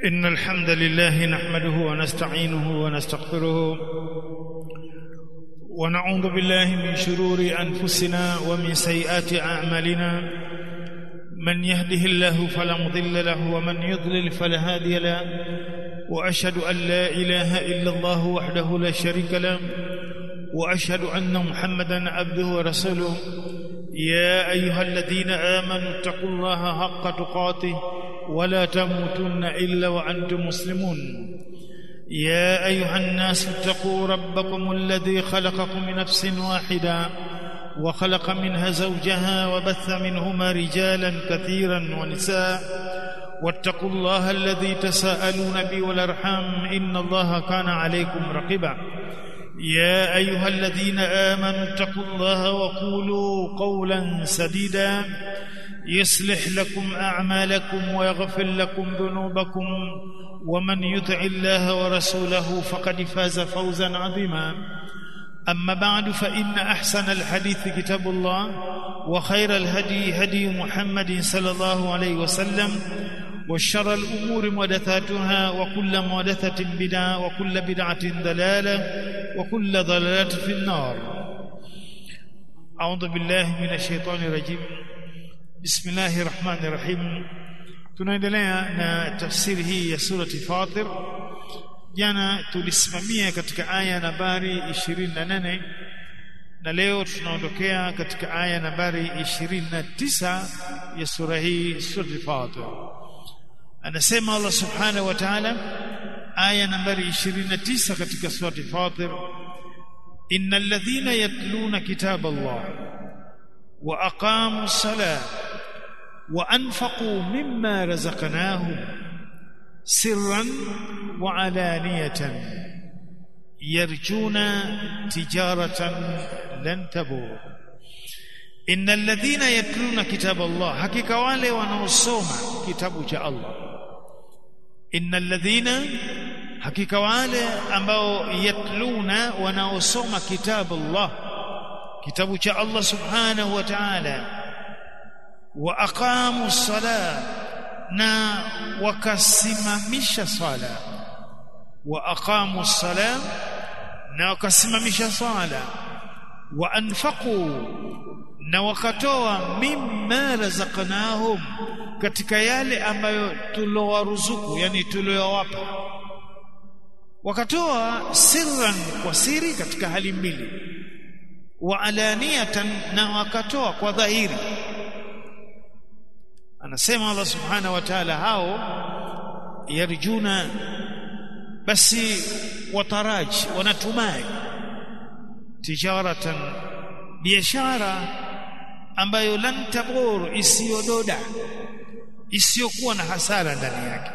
إن الحمد لله نحمده ونستعينه ونستغفره ونعوذ بالله من شرور أنفسنا ومن سيئات أعمالنا من يهده الله فلا مضل له ومن يضلل فلا هادي له وأشهد أن لا إله إلا الله وحده لا شريك له وأشهد أن محمدا عبده ورسوله يا أيها الذين آمنوا اتقوا الله حق تقاته ولا تموتن إلا وأنتم مسلمون يا أيها الناس اتقوا ربكم الذي خلقكم من نفس واحدة وخلق منها زوجها وبث منهما رجالا كثيرا ونساء واتقوا الله الذي تساءلون به والأرحام إن الله كان عليكم رقيبا يا أيها الذين آمنوا اتقوا الله وقولوا قولا سديدا يصلح لكم أعمالكم ويغفر لكم ذنوبكم ومن يطع الله ورسوله فقد فاز فوزا عظيما أما بعد فإن أحسن الحديث كتاب الله وخير الهدي هدي محمد صلى الله عليه وسلم وشر الأمور محدثاتها وكل محدثة بدعة وكل بدعة ضلالة وكل ضلالة في النار أعوذ بالله من الشيطان الرجيم بسم الله الرحمن الرحيم tunaendelea na tafsiri hii ya surati Fatir jana tulisimamia katika aya nambari 28 na leo tunaondokea katika aya nambari 29 ya sura hii surati Fatir anasema Allah subhanahu wa ta'ala aya nambari 29 katika surati Fatir innal ladhina yatluna kitaba Allah wa aqamu salat wa anfaqu mimma razaqnahum sirran wa alaniyatan yarjuna tijaratan lan tabur innal ladhina yatluna kitaba Allah hakika wale wanaosoma kitabu cha Allah innal ladhina hakika wale ambao yatluna wanaosoma kitabu Allah kitabu cha Allah subhanahu wa ta'ala wa aqamu sala na wakasimamisha sala wa aqamu sala na wakasimamisha sala wa anfaqu na wakatoa mimma razaqnahum katika yale ambayo tulowaruzuku yani tuliowapa wakatoa sirran kwa siri katika hali mbili wa alaniyatan na wakatoa kwa dhahiri anasema Allah subhanahu wa ta'ala hao yarjuna basi wataraji wanatumai tijaratan biashara ambayo lan tabur isiyododa isiyokuwa na hasara ndani yake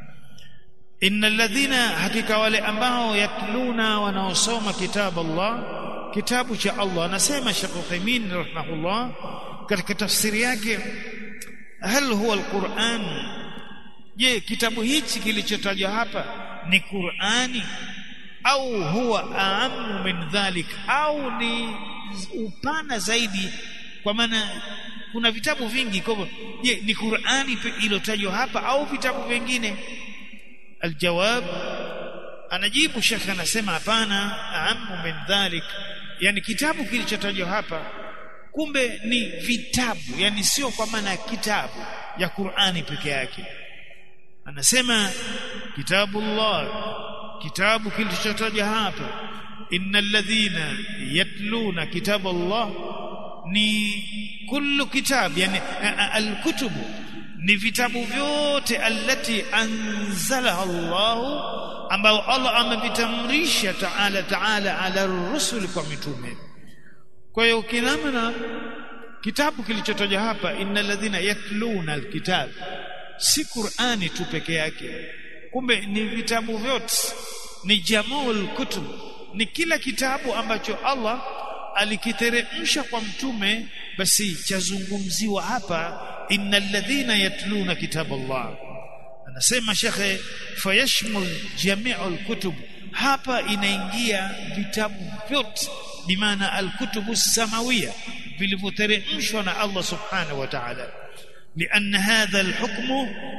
innal ladhina hakika wale ambao yatluna wanaosoma kitabu Allah kitabu cha Allah anasema Sheikh Uthaymeen rahimahullah katika tafsiri yake hal huwa alquran je kitabu hichi kilichotajwa hapa ni Qur'ani au huwa aamu min dhalik au ni upana zaidi kwa maana kuna vitabu vingi kwa hivyo je ni Qur'ani iliyotajwa hapa au vitabu vingine aljawab anajibu shekhe anasema hapana aamu min dhalik yani kitabu kilichotajwa hapa kumbe ni vitabu yani sio kwa maana ya kitabu ya Qur'ani peke yake anasema kitabullah kitabu kilichotajwa hapa innal ladhina yatluna kitaballah ni kullu kitab yani alkutubu ni vitabu vyote allati anzalaha Allah ambao Allah amevitamrisha taala taala ala rusul kwa mitume kwa hiyo kinamna kitabu kilichotajwa hapa innal ladhina yatluna alkitab si Qur'ani tu peke yake kumbe ni vitabu vyote ni jamul kutub ni kila kitabu ambacho Allah alikiteremsha kwa mtume basi chazungumziwa hapa innal ladhina yatluna kitaballah anasema shekhe fayashmul jami'ul kutub hapa inaingia vitabu vyote bimaana alkutubu samawia vilivyoteremshwa na Allah subhanahu wa ta'ala لأن هذا الحكم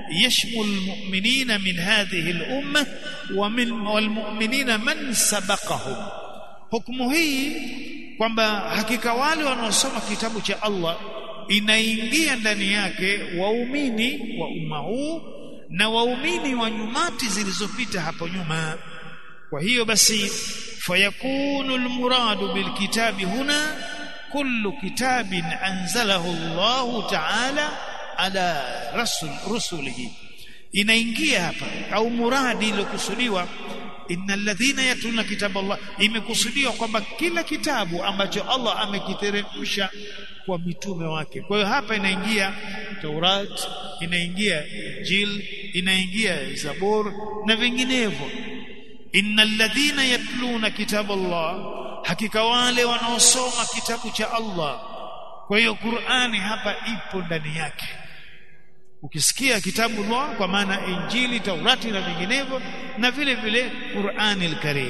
yashmul mu'minina min hadhihi al-umma wa min wal mu'minina man sabaqahum hukumu hii kwamba hakika wale wanaosoma kitabu cha Allah inaingia ndani yake waumini wa umma huu na waumini wa nyumati zilizopita hapo nyuma kwa hiyo basi fayakunu almuradu bilkitabi huna kullu kitabin anzalahu Allah ta'ala ala rasul rusulihi inaingia hapa au muradi iliyokusudiwa innal ladhina yatluna kitaba Allah imekusudiwa kwamba kila kitabu ambacho Allah amekiteremsha kwa mitume wake kwa hiyo hapa inaingia Taurat inaingia Injil inaingia Zabur na vinginevyo innal ladhina yatluna kitaba Allah hakika wale wanaosoma kitabu cha Allah kwa hiyo Qur'ani hapa ipo ndani yake ukisikia kitabu Allah kwa maana Injili Taurati na vinginevyo na vile vile Qur'ani al-Karim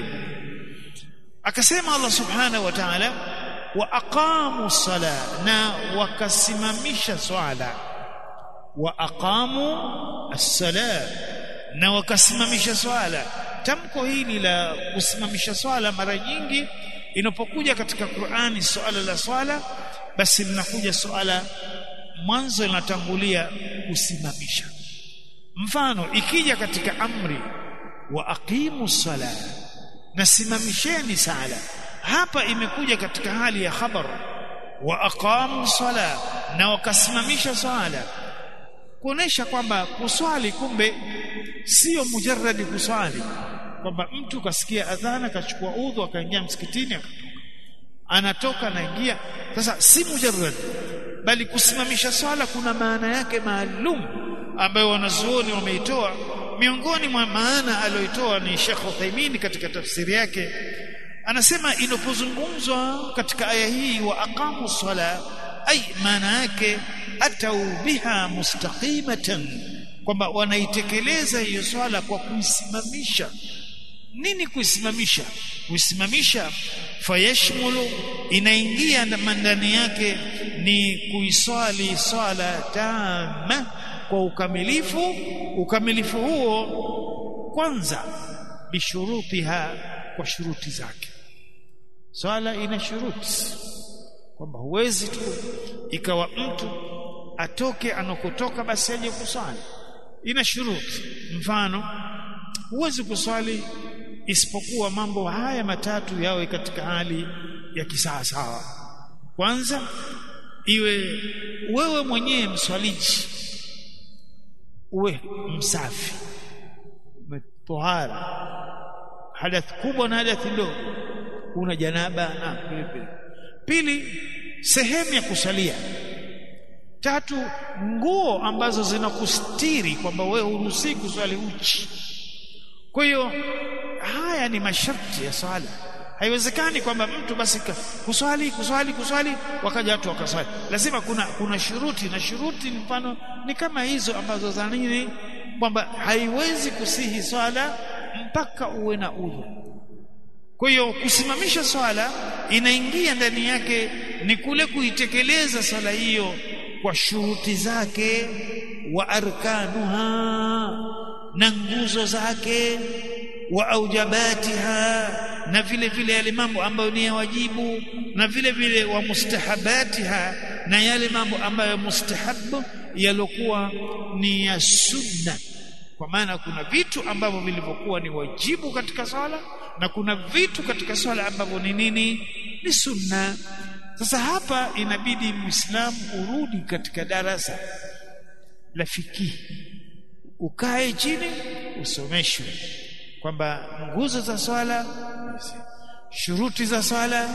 akasema Allah subhanahu wa ta'ala wa aqamu sala na wakasimamisha swala wa aqamu as-sala na wakasimamisha swala tamko hili la kusimamisha swala mara nyingi inapokuja katika Qur'ani swala la swala basi linakuja swala mwanzo linatangulia kusimamisha mfano ikija katika amri wa aqimu sala nasimamisheni sala hapa imekuja katika hali ya khabar wa aqamu sala na wakasimamisha swala kuonesha kwamba kuswali kumbe sio mujarradi kuswali kwamba mtu kasikia adhana kachukua udhu akaingia msikitini akatoka anatoka anaingia sasa si mujarrad bali kusimamisha swala kuna maana yake maalum ambayo wanazuoni wameitoa miongoni mwa maana aliyoitoa ni Sheikh Uthaymeen katika tafsiri yake anasema inapozungumzwa katika aya hii wa aqamu sala ay maana yake atau biha mustaqimatan kwamba wanaitekeleza hiyo swala kwa kuisimamisha nini kuisimamisha kuisimamisha fayashmulu inaingia ndani yake ni kuiswali swala tama kwa ukamilifu ukamilifu huo kwanza bishurutiha kwa shuruti zake swala ina shuruti kwamba huwezi tu ikawa mtu atoke anakotoka basi aje kuswali ina shuruti mfano huwezi kuswali isipokuwa mambo haya matatu yawe katika hali ya kisawasawa kwanza iwe wewe mwenyewe mswaliji uwe msafi umetohara hadath kubwa na hadath ndogo una janaba na vile vile pili sehemu ya kusalia tatu nguo ambazo zinakustiri kwamba wewe huruhusi kuswali uchi kwa hiyo haya ni masharti ya swala haiwezekani kwamba mtu basi kuswali kuswali kuswali wakaja watu wakaswali lazima kuna kuna shuruti na shuruti mfano ni kama hizo ambazo za nini kwamba haiwezi kusihi swala mpaka uwe na udhu kwa hiyo kusimamisha swala inaingia ndani yake ni kule kuitekeleza swala hiyo kwa shuruti zake wa arkanuha na nguzo zake wa aujabatiha na vile vile yale mambo ambayo ni ya wajibu na vile vile wa mustahabatiha na yale mambo ambayo mustahabu yalokuwa ni ya sunna kwa maana kuna vitu ambavyo vilivyokuwa ni wajibu katika swala na kuna vitu katika swala ambavyo ni nini ni sunna sasa hapa inabidi muislamu urudi katika darasa la fikihi ukae chini usomeshwe kwamba nguzo za swala shuruti za swala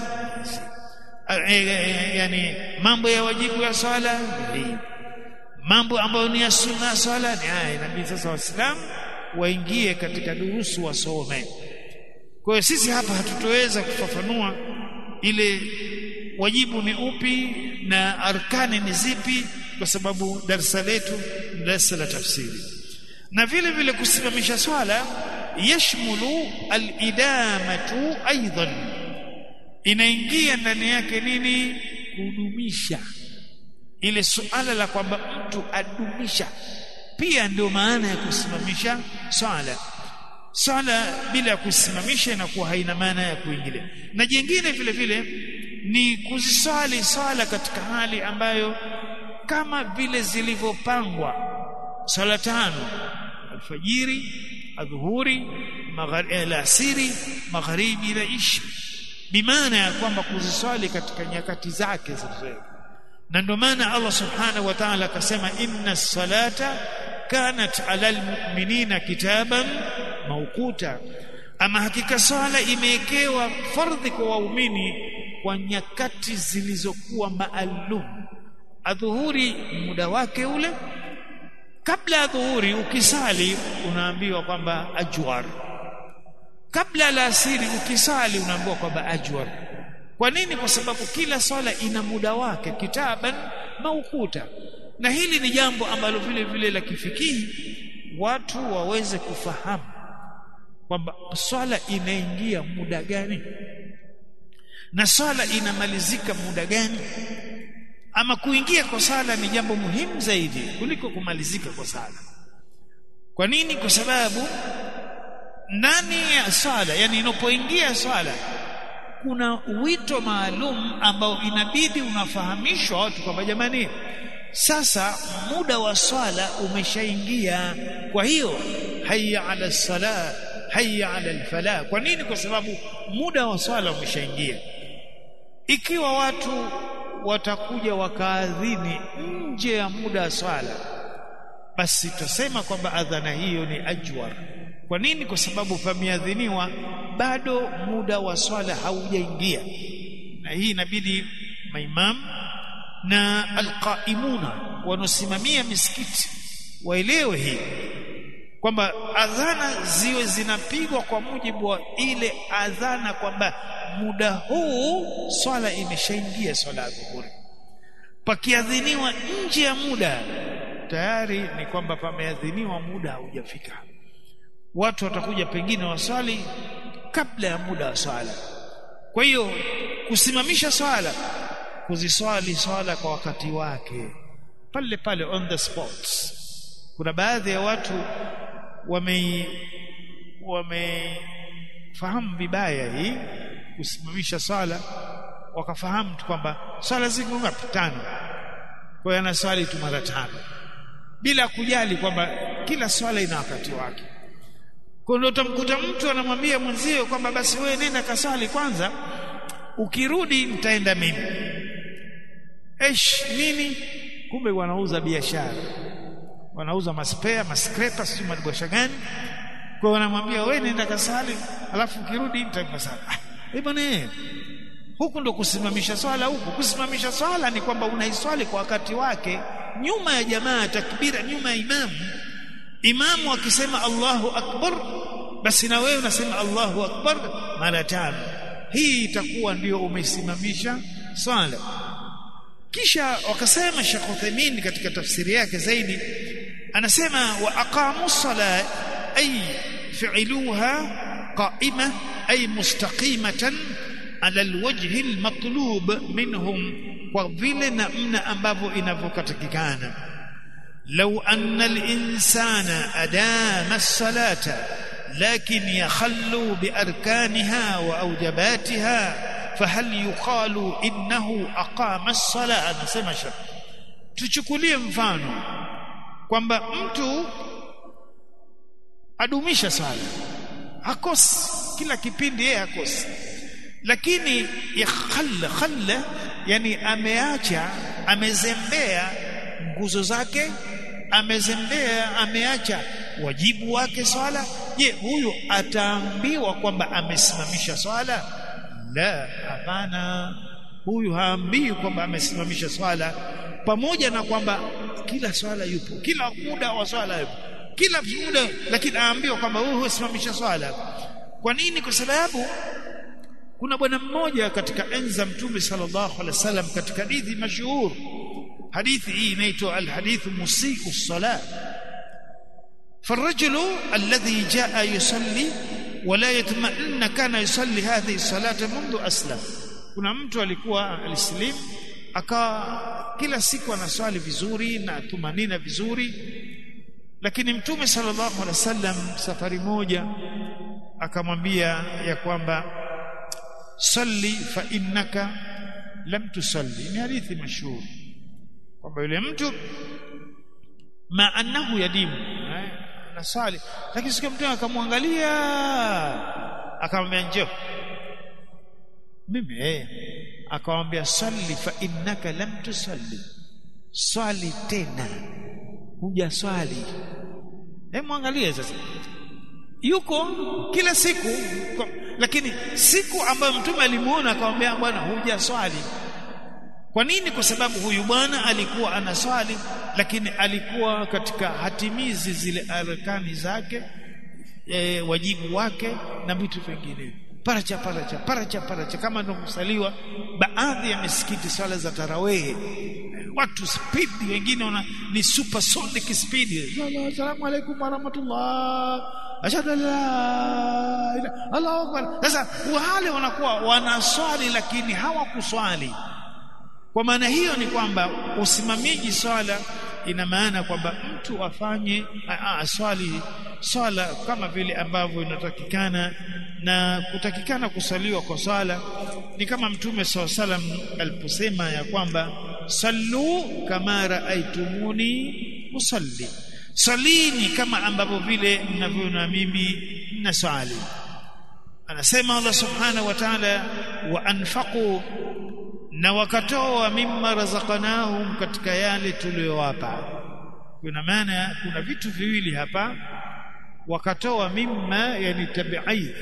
yani mambo ya wajibu ya swala mambo ambayo ni ya sunna ya swala ni haya inabidi sasa waislamu waingie katika durusu wasome kwa hiyo sisi hapa hatutoweza kufafanua ile wajibu ni upi na arkani ni zipi kwa sababu darasa letu ni darasa la tafsiri na vile vile kusimamisha swala yashmulu alidamatu aidan inaingia ndani yake nini kudumisha ile suala la kwamba mtu adumisha pia ndio maana ya kusimamisha swala swala bila ya kusimamisha inakuwa haina maana ya kuingilia na jingine vile vile ni kuziswali swala katika hali ambayo kama vile zilivyopangwa swala tano alfajiri adhuhuri alasiri magharibi na isha bimaana ya kwamba kuziswali katika nyakati zake zilizowekwa na ndio maana Allah subhanahu wa ta'ala akasema inna salata kanat ala almu'minina kitaban mawquta ama hakika swala imewekewa fardhi kwa waumini kwa nyakati zilizokuwa maalum adhuhuri muda wake ule kabla ya dhuhuri ukisali unaambiwa kwamba ajwar kabla ya asiri ukisali unaambiwa kwamba ajwar kwa nini kwa sababu kila swala ina muda wake kitaban maukuta na hili ni jambo ambalo vile vile la kifikihi watu waweze kufahamu kwamba swala inaingia muda gani na swala inamalizika muda gani ama kuingia kwa sala ni jambo muhimu zaidi kuliko kumalizika kwa sala kwa nini kwa sababu ndani ya swala yani inapoingia swala kuna wito maalum ambao inabidi unafahamishwa watu kwamba jamani sasa muda wa swala umeshaingia kwa hiyo hayya ala sala hayya ala alfala kwa nini kwa sababu muda wa swala umeshaingia ikiwa watu watakuja wakaadhini nje ya muda wa swala basi tutasema kwamba adhana hiyo ni ajwar kwa nini kwa sababu pameadhiniwa bado muda wa swala haujaingia na hii inabidi maimam na alqaimuna wanosimamia misikiti waelewe hii kwamba adhana ziwe zinapigwa kwa mujibu wa ile adhana kwamba muda huu swala imeshaingia swala ya dhuhuri pakiadhiniwa nje ya muda tayari ni kwamba pameadhiniwa muda haujafika watu watakuja pengine waswali kabla ya muda wa swala kwa hiyo kusimamisha swala kuziswali swala kwa wakati wake pale pale on the spot kuna baadhi ya watu wame wamefahamu vibaya hii kusimamisha swala wakafahamu tu kwamba swala ziko ngapi tano kwa hiyo anaswali tu mara tano bila kujali kwamba kila swala ina wakati wake kwa ndio utamkuta mtu anamwambia mwenzio kwamba basi wewe nenda kaswali kwanza ukirudi nitaenda mimi esh nini kumbe wanauza biashara wanauza maspea maskrepa sio madibosha gani kwa wanamwambia wewe nenda kasali alafu ukirudi nitakasali ah bwana huku ndo kusimamisha swala huku kusimamisha swala ni kwamba unaiswali kwa wakati wake nyuma ya jamaa takbira nyuma ya imamu imamu akisema Allahu akbar basi na wewe unasema Allahu akbar mara tano hii itakuwa ndio umesimamisha swala kisha wakasema Sheikh Uthaymeen katika tafsiri yake zaidi anasema wa aqamu sala ay fi'luha qa'ima ay mustaqimatan ala alwajhi almatlub minhum kwa vile namna ambavyo inavyokatakikana law anna alinsana adama as-salata lakin yakhallu biarkaniha wa awjabatiha fahal yuqalu innahu aqama as-sala anasema shaf tuchukulie mfano kwamba mtu adumisha swala hakosi kila kipindi yeye hakosi lakini yakhalla khalla yani ameacha amezembea nguzo zake amezembea ameacha wajibu wake swala je huyu ataambiwa kwamba amesimamisha swala la hapana huyu haambii kwamba amesimamisha swala pamoja na kwamba kila swala yupo kila muda wa swala yupo kila muda lakini aambiwa kwamba huyu husimamisha swala kwa nini kwa sababu kuna bwana mmoja katika enza mtume sallallahu alaihi wasallam katika hadithi mashuhur hadithi hii inaitwa alhadith musii'u salat فالرجل الذي جاء يصلي ولا يطمئن كان يصلي هذه الصلاه منذ اسلم kuna mtu alikuwa alislim akawa kila siku anaswali vizuri na tumanina vizuri lakini mtume sallallahu alaihi wasallam safari moja akamwambia ya kwamba salli fa innaka lam tusalli ni hadithi mashuhuri kwamba yule mtu ma annahu yadimu eh, anasali lakini siku mtume akamwangalia akamwambia njoo mimi eh akamwambia salli fa innaka lam tusalli swali tena huja swali hebu mwangalie sasa yuko kila siku kwa, lakini siku ambayo mtume alimuona akamwambia bwana huja swali kwa nini kwa sababu huyu bwana alikuwa anaswali lakini alikuwa katika hatimizi zile arkani zake e, wajibu wake na vitu vingine paracha paracha paracha paracha kama ndio kusaliwa baadhi ya misikiti swala za tarawehe watu speed wengine wana ni supersonic speed assalamu alaikum warahmatullah ashhadu an la ilaha Allahu akbar sasa wale wanakuwa wanaswali lakini hawakuswali kwa maana hiyo ni kwamba usimamiji swala ina maana kwamba mtu afanye aswali swala kama vile ambavyo inatakikana na kutakikana kusaliwa kwa swala ni kama mtume saw salam aliposema ya kwamba sallu kama raaitumuni usalli salini kama ambavyo vile mnavyoona mimi nasali anasema Allah subhanahu wa ta'ala wa anfaqu na wakatoa mimma razaqnahum katika yale tuliyowapa kuna maana kuna vitu viwili hapa wakatoa mimma yani tabi'id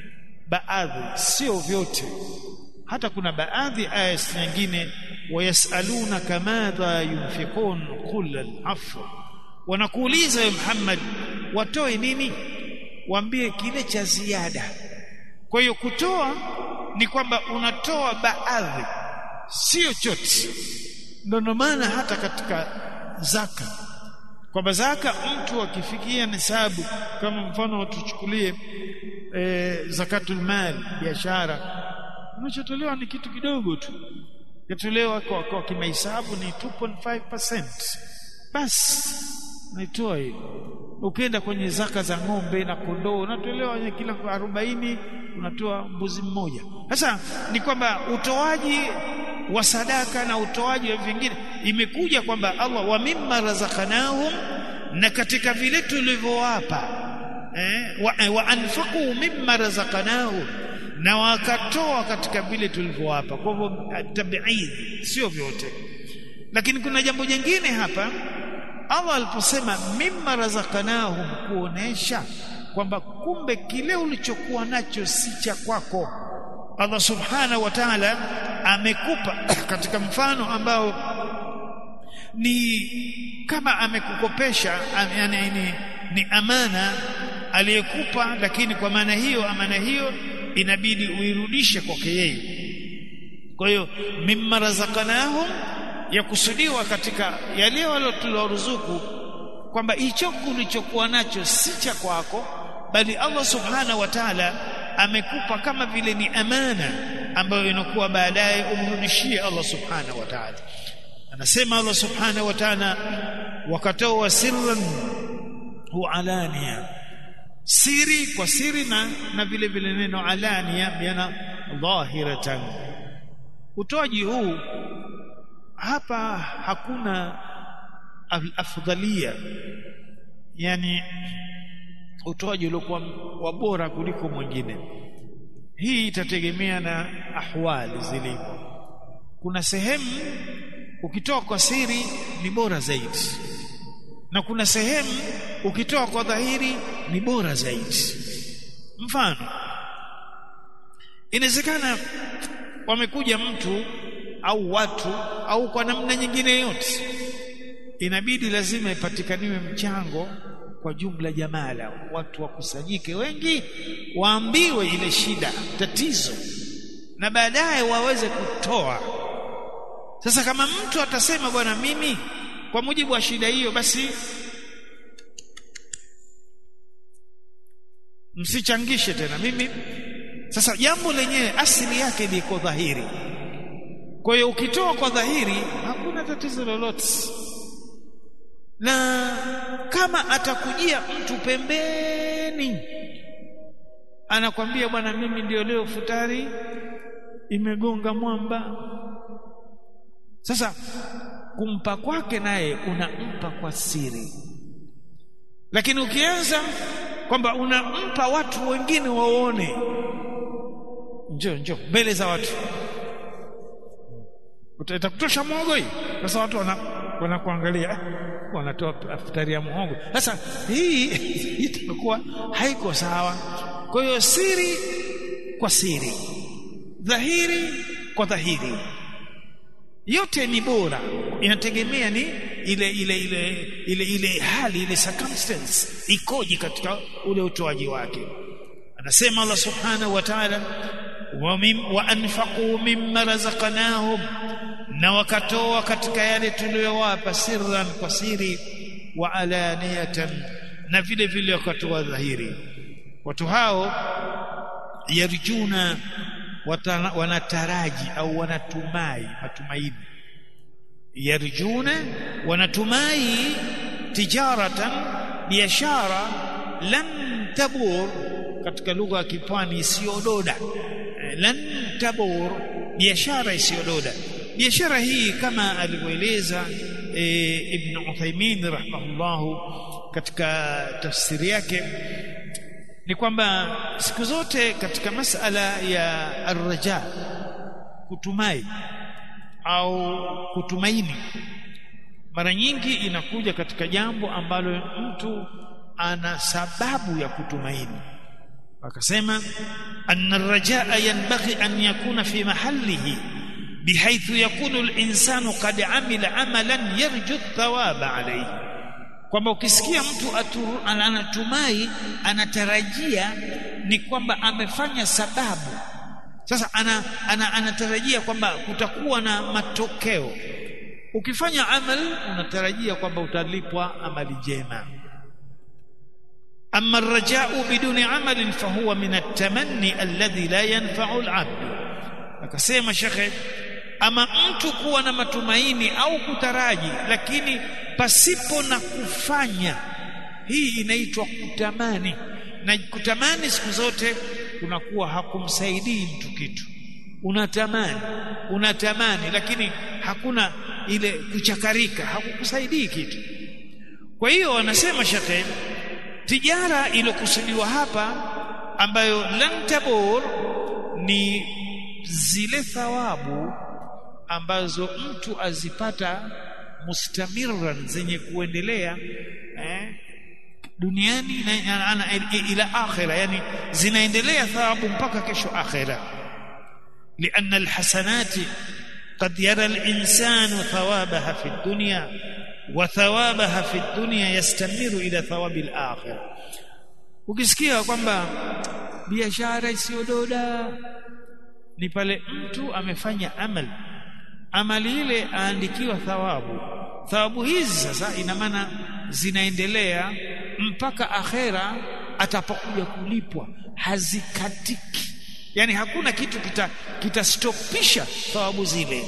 baadhi sio vyote hata kuna baadhi aya nyingine wayasaluna kamadha yunfiqun qul al-afw wanakuuliza ya Muhammad watoe nini waambie kile cha ziada kwa hiyo kutoa ni kwamba unatoa baadhi sio chote ndio maana hata katika zaka kwamba zaka mtu akifikia nisabu kama mfano tuchukulie e, zakatul mal biashara unachotolewa ni kitu kidogo tu yatolewa kwa, kwa kimahesabu ni 2.5% basi naitoa hiyo ukienda kwenye zaka za ng'ombe na kondoo unatolewa kila 40 unatoa mbuzi mmoja sasa ni kwamba utoaji wa sadaka na utoaji wa vingine imekuja kwamba Allah wa mimma razaqnahum na katika vile tulivyowapa eh, wa, wa anfaqu mimma razaqnahum na wakatoa katika vile tulivyowapa kwa hivyo tabiid sio vyote lakini kuna jambo jingine hapa Allah aliposema mimma razaqnahum kuonesha kwamba kumbe kile ulichokuwa nacho si cha kwako Allah subhanahu wa ta'ala amekupa katika mfano ambao ni kama amekukopesha yani ni, ni amana aliyekupa lakini kwa maana hiyo amana hiyo inabidi uirudishe kwake yeye kwa hiyo mimma razaqnahum yakusudiwa katika yale waliotuloruzuku kwamba hicho ulichokuwa nacho si cha kwako bali Allah subhanahu wa ta'ala amekupa kama vile ni amana ambayo inakuwa baadaye umrudishie Allah subhanahu wa ta'ala anasema Allah subhanahu wa ta'ala wakatoa sirran hu alania siri kwa siri na na vile vile neno alania yana dhahiratan utoaji huu hapa hakuna afdhalia yani utoaji uliokuwa wa bora kuliko mwingine hii itategemea na ahwali zilivyo kuna sehemu ukitoa kwa siri ni bora zaidi na kuna sehemu ukitoa kwa dhahiri ni bora zaidi mfano inawezekana wamekuja mtu au watu au kwa namna nyingine yote inabidi lazima ipatikaniwe mchango kwa jumla jamala watu wakusanyike wengi waambiwe ile shida tatizo na baadaye waweze kutoa sasa kama mtu atasema bwana mimi kwa mujibu wa shida hiyo basi msichangishe tena mimi sasa jambo lenyewe asili yake liko dhahiri kwa hiyo ukitoa kwa dhahiri hakuna tatizo lolote na kama atakujia mtu pembeni anakwambia bwana mimi ndio leo futari imegonga mwamba sasa kumpa kwake naye unampa kwa siri lakini ukianza kwamba unampa watu wengine waone njoo njoo mbele za watu utakutosha muhogo hii sasa watu wana wanakuangalia wanatoa futari ya muhogo sasa hii itakuwa haiko sawa kwa hiyo siri kwa siri dhahiri kwa dhahiri yote ni bora inategemea ni ile ile ile ile ile hali ile circumstance ikoje katika ule utoaji wake anasema Allah subhanahu wa ta'ala wa mim wa anfaqu mimma razaqnahum na wakatoa katika yale tuliyowapa sirran kwa siri wa alaniyatan na vile vile wakatoa dhahiri watu hao yarjuna wanataraji au wanatumai matumaini yarjuna wanatumai tijaratan biashara lan tabur katika lugha ya kipwani isiyododa lan tabur biashara isiyododa biashara hii kama alivyoeleza e, Ibn Uthaymeen rahimahullahu katika tafsiri yake ni kwamba siku zote katika masala ya arraja kutumai au kutumaini mara nyingi inakuja katika jambo ambalo mtu ana sababu ya kutumaini akasema anna arrajaa yanbaghi an yakuna fi mahallihi بحيث يكون الإنسان قد عمل عملا يرجو الثواب عليه kwamba ukisikia mtu aturu, anatumai anatarajia ni kwamba amefanya sababu sasa ana, ana, anatarajia kwamba kutakuwa na matokeo ukifanya amal unatarajia kwamba utalipwa amali njema amma arrajau biduni amalin fahuwa min at-tamanni alladhi la yanfa'u al-'abd akasema shekhe ama mtu kuwa na matumaini au kutaraji lakini pasipo na kufanya hii inaitwa kutamani na kutamani siku zote kunakuwa hakumsaidii mtu kitu unatamani unatamani lakini hakuna ile kuchakarika hakukusaidii kitu kwa hiyo wanasema shekhe tijara iliyokusudiwa hapa ambayo lan tabur ni zile thawabu ambazo mtu azipata mustamirran zenye kuendelea eh, duniani na, na, ila akhira yani zinaendelea thawabu mpaka kesho akhira لأن الحسنات قد يرى الإنسان ثوابها في الدنيا وثوابها في الدنيا يستمر إلى ثواب الآخرة ukisikia kwamba biashara isiyododa ni pale mtu amefanya amali amali ile aandikiwa thawabu thawabu hizi sasa ina maana zinaendelea mpaka akhera atapokuja kulipwa hazikatiki yani hakuna kitu kita kitastopisha thawabu zile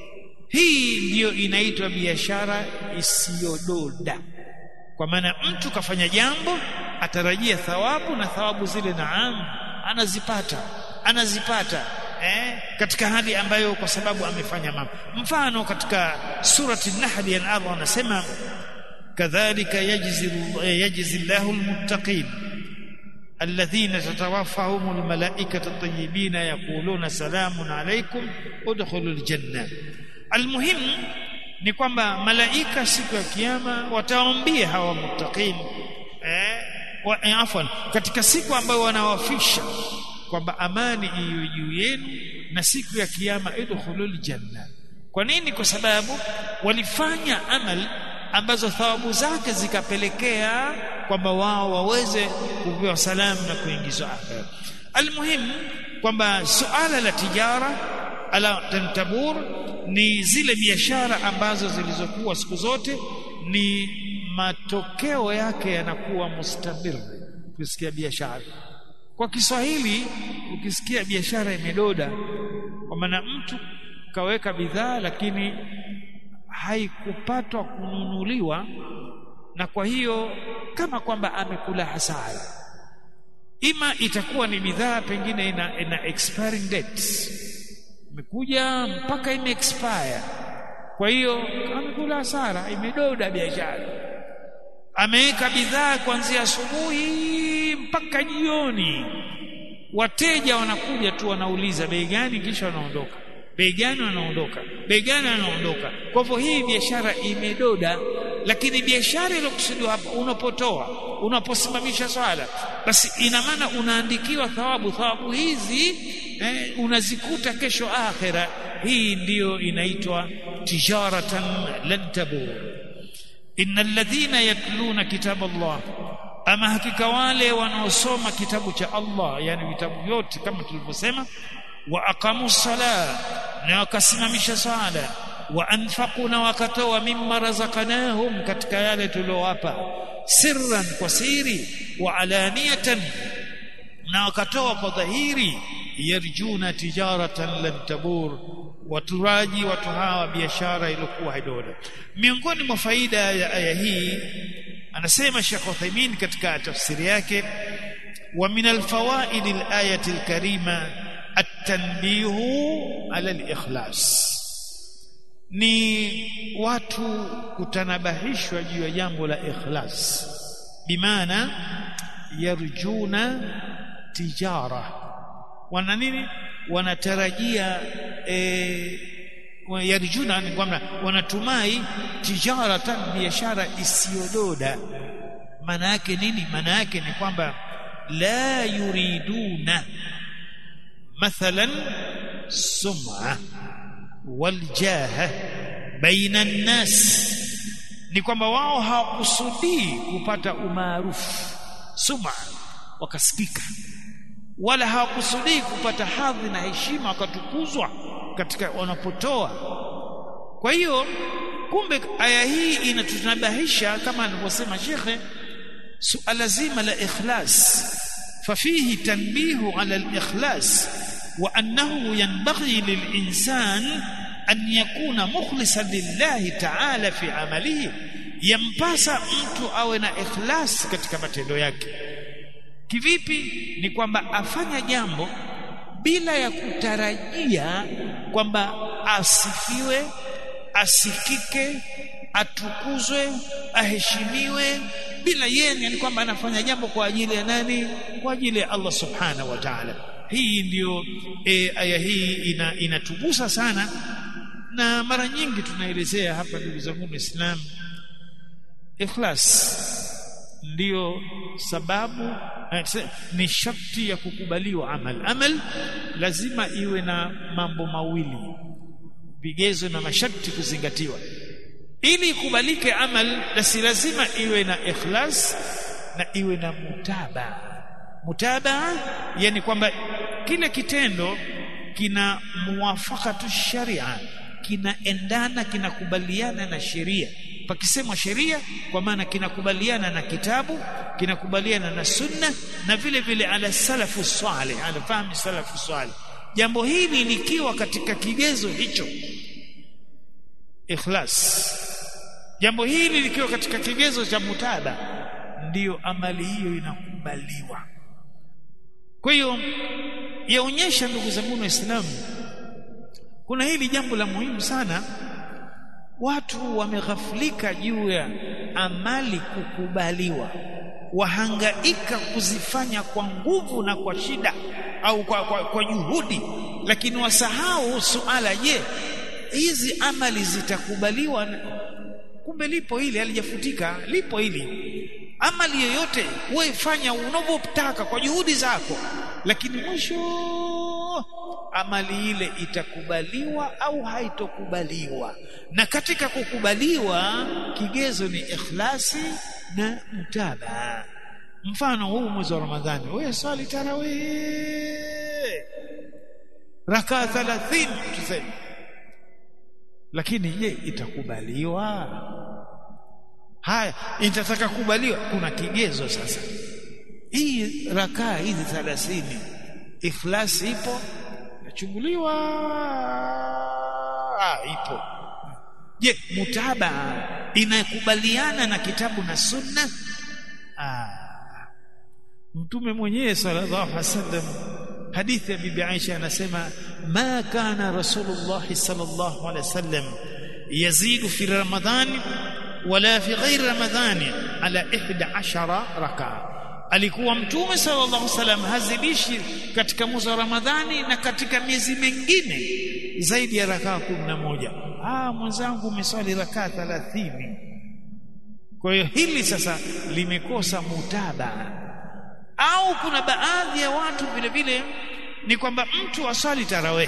hii ndiyo inaitwa biashara isiyododa kwa maana mtu kafanya jambo atarajia thawabu na thawabu zile naam anazipata anazipata eh, katika hali ambayo kwa sababu amefanya mambo mfano katika surati an-nahl ya Allah anasema kadhalika yajzi yajzi Allahu al-muttaqin alladhina tatawaffahum al-malaikatu at-tayyibin yaquluna salamun alaykum udkhulul janna almuhim ni kwamba malaika siku ya kiyama wataambia hawa muttaqin eh, wa, eh, afwan katika siku ambayo wanawafisha kwamba amani iwe juu yenu na siku ya kiyama idkhulul janna kwa nini kwa sababu walifanya amal ambazo thawabu zake zikapelekea kwamba wao waweze kupewa salamu na kuingizwa akhera almuhim kwamba suala la tijara ala tantabur ni zile biashara ambazo zilizokuwa siku zote ni matokeo yake yanakuwa mustamir ukisikia biashara kwa Kiswahili ukisikia biashara imedoda kwa maana mtu kaweka bidhaa lakini haikupatwa kununuliwa na kwa hiyo kama kwamba amekula hasara ima itakuwa ni bidhaa pengine ina, ina expiring date imekuja mpaka ime expire kwa hiyo amekula hasara imedoda biashara ameweka bidhaa kuanzia asubuhi mpaka jioni wateja wanakuja tu wanauliza bei gani kisha wanaondoka bei gani wanaondoka bei gani wanaondoka kwa hivyo hii biashara imedoda lakini biashara iliyokusudiwa hapa unapotoa unaposimamisha swala basi ina maana unaandikiwa thawabu thawabu hizi eh, unazikuta kesho akhira hii ndiyo inaitwa tijaratan lan tabur innal ladhina yatluna kitab Allah ama hakika wale wanaosoma kitabu cha Allah yani vitabu vyote kama tulivyosema wa aqamu sala na wakasimamisha sala wa anfaqu na wakatoa mimma razaqnahum katika yale tuliowapa sirran kwa siri wa alaniyatan na wakatoa kwa dhahiri yarjuna tijaratan lan tabur waturaji watu hawa biashara iliyokuwa haidoda miongoni mwa faida ya aya hii anasema Sheikh Uthaymeen katika tafsiri yake wa min alfawaid alayati alkarima at-tanbihu ala al-ikhlas ni watu kutanabahishwa juu ya jambo la ikhlas bimaana yarjuna tijara wana nini wanatarajia e, yarjuna ni kwamba wanatumai tijaratan biashara isiyododa maana yake nini maana yake ni kwamba la yuriduna mathalan sum'a waljaha baina nnas ni kwamba wao hawakusudii kupata umaarufu sum'a wakasikika wala hawakusudii kupata hadhi na heshima wakatukuzwa katika wanapotoa kwa hiyo kumbe aya hii inatutanabahisha kama alivyosema shekhe suala zima la ikhlas fafihi tanbihu ala al-ikhlas wa annahu yanbaghi lil-insan an yakuna mukhlisan lillahi ta'ala fi amalihi yampasa mtu awe na ikhlas katika matendo yake kivipi ni kwamba afanya jambo bila ya kutarajia kwamba asifiwe asikike atukuzwe aheshimiwe bila yeye ni kwamba anafanya jambo kwa ajili ya nani kwa ajili ya Allah subhanahu wa ta'ala hii ndiyo e, aya hii ina, inatugusa sana na mara nyingi tunaelezea hapa ndugu zangu Waislamu ikhlas ndiyo sababu ni sharti ya kukubaliwa amal amal lazima iwe na mambo mawili vigezo na masharti kuzingatiwa ili ikubalike amal basi lazima iwe na ikhlas na iwe na mutaba mutaba yani kwamba kile kitendo kina muwafaqatu sharia kinaendana kinakubaliana na sheria pakisemwa sheria kwa maana kinakubaliana na kitabu kinakubaliana na sunna na vile vile ala salafu salih ala fahmi salafu salih jambo hili likiwa katika kigezo hicho ikhlas jambo hili likiwa katika kigezo cha mutaba ndiyo amali hiyo inakubaliwa kwa hiyo yaonyesha ndugu zangu waislamu kuna hili jambo la muhimu sana watu wameghaflika juu ya amali kukubaliwa wahangaika kuzifanya kwa nguvu na kwa shida au kwa, kwa, kwa juhudi lakini wasahau suala je hizi amali zitakubaliwa kumbe lipo hili halijafutika lipo hili amali yoyote wewe fanya unavyotaka kwa juhudi zako lakini mwisho amali ile itakubaliwa au haitokubaliwa na katika kukubaliwa kigezo ni ikhlasi na mtaba mfano huu mwezi wa ramadhani wewe swali tarawih raka 30 tuseme lakini je itakubaliwa haya itataka kubaliwa kuna kigezo sasa hii rakaa hizi 30 ikhlas ipo nachunguliwa ah ipo je mutaba inakubaliana na kitabu na sunna ah mtume mwenyewe sallallahu alaihi wasallam hadithi ya bibi Aisha anasema ma kana rasulullah sallallahu alaihi wasallam yazidu fi ramadhani wala fi ghairi ramadhani ala 11 rakaa alikuwa mtume sallallahu alaihi wasallam hazidishi katika mwezi wa ramadhani na katika miezi mingine zaidi ya rakaa 11 ah mwenzangu umeswali rakaa 30 kwa hiyo hili sasa limekosa mutabaa au kuna baadhi ya watu vile vile ni kwamba mtu aswali tarawih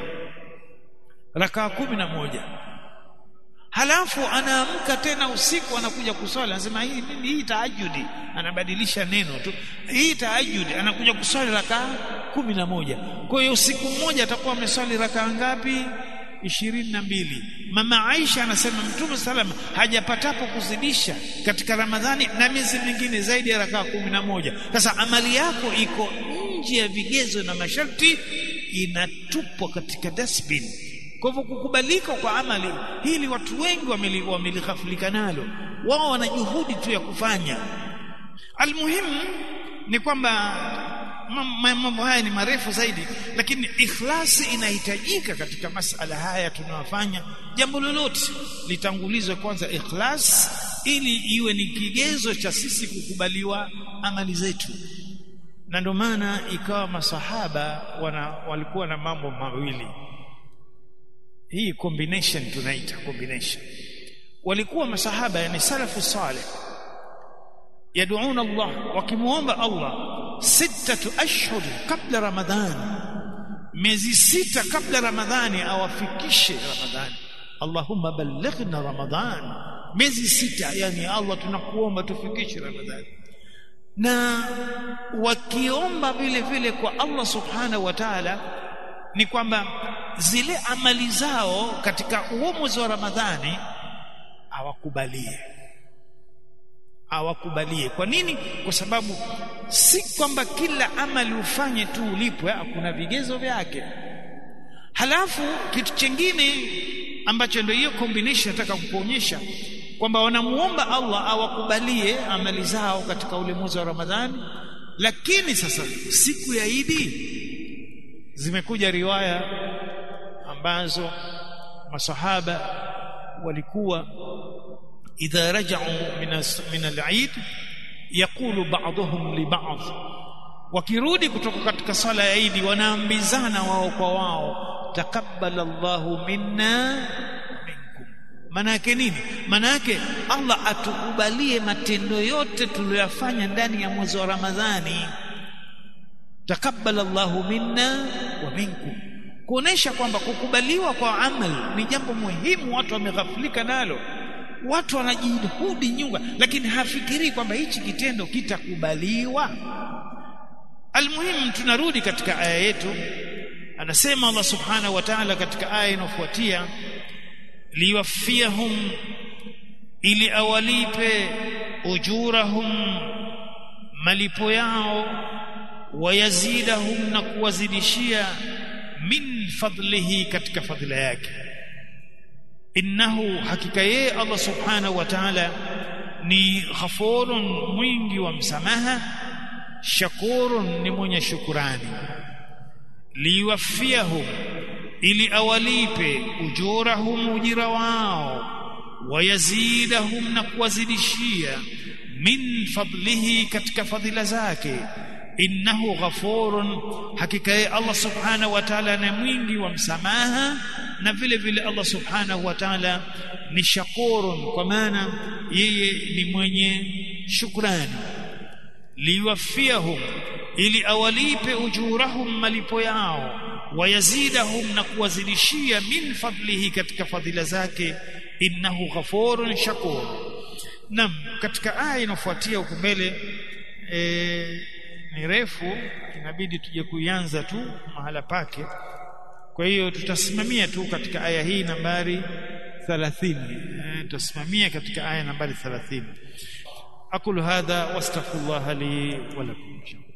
rakaa kumi na moja halafu anaamka tena usiku anakuja kuswali anasema hii nini hii tahajudi anabadilisha neno tu hii tahajudi anakuja kuswali rakaa kumi na moja kwa hiyo usiku mmoja atakuwa ameswali rakaa ngapi ishirini na mbili mama Aisha anasema mtume salam hajapatapo kuzidisha katika Ramadhani na miezi mingine zaidi ya rakaa kumi na moja sasa amali yako iko nje ya vigezo na masharti inatupwa katika dustbin kwa hivyo kukubalika kwa amali hili watu wengi wamelighafilika nalo wao wana juhudi tu ya kufanya almuhimu ni kwamba mambo haya ni marefu zaidi lakini ikhlasi inahitajika katika masala haya tunayofanya jambo lolote litangulizwe kwanza ikhlas ili iwe ni kigezo cha sisi kukubaliwa amali zetu na ndio maana ikawa masahaba wana, walikuwa na mambo mawili hii combination tunaita combination walikuwa masahaba yani salafu saleh يدعون الله وكموomba Allah sittatu ashhur kabla ramadhan miezi sita kabla ramadhani awafikishe ramadhani Allahumma ballighna ramadhan miezi sita yani Allah tunakuomba tufikishe ramadhani na wakiomba vile vile kwa Allah subhanahu wa ta'ala ni kwamba zile amali zao katika huo mwezi wa ramadhani awakubalie awakubalie kwa nini kwa sababu si kwamba kila amali ufanye tu ulipwe kuna vigezo vyake halafu kitu chingine ambacho ndio hiyo combination nataka kukuonyesha kwamba wanamuomba Allah awakubalie amali zao katika ule mwezi wa Ramadhani lakini sasa siku ya Idi zimekuja riwaya ambazo masahaba walikuwa إذا رجعوا من من العيد يقول بعضهم لبعض wakirudi kutoka katika sala ya Idi wanaambizana wao kwa wao takabbal Allahu minna minkum maana yake nini maana yake Allah atukubalie matendo yote tuliyofanya ndani ya mwezi wa Ramadhani takabbal Allahu minna wa minkum kuonesha kwamba kukubaliwa kwa amal ni jambo muhimu watu wameghafilika nalo watu wanajihudi nyunga lakini hafikirii kwamba hichi kitendo kitakubaliwa almuhimu tunarudi katika aya yetu anasema Allah subhanahu wa ta'ala katika aya inayofuatia liwafiyahum ili awalipe ujurahum malipo yao wayazidahum na kuwazidishia min fadlihi katika fadhila yake innahu hakika yeye Allah subhanahu wa ta'ala ni ghafurun mwingi wa msamaha shakurun ni mwenye shukurani liwafiyahum ili awalipe ujurahum ujira wao wayazidahum na kuwazidishia min fadlihi katika fadhila zake innahu ghafurun hakika yeye Allah subhanahu wa ta'ala ni mwingi wa msamaha na vile vile Allah subhanahu wa ta'ala ni shakurun kwa maana yeye ni mwenye shukrani liwafiyahum ili awalipe ujurahum malipo yao wayazidahum na kuwazidishia min fadlihi katika fadhila zake innahu ghafurun shakur nam katika aya inafuatia huko mbele e, ni refu inabidi tuje kuianza tu mahala pake kwa hiyo tutasimamia tu katika aya hii nambari 30 e, tutasimamia katika aya nambari 30 aqulu hadha wastaghfirullah li wa lakum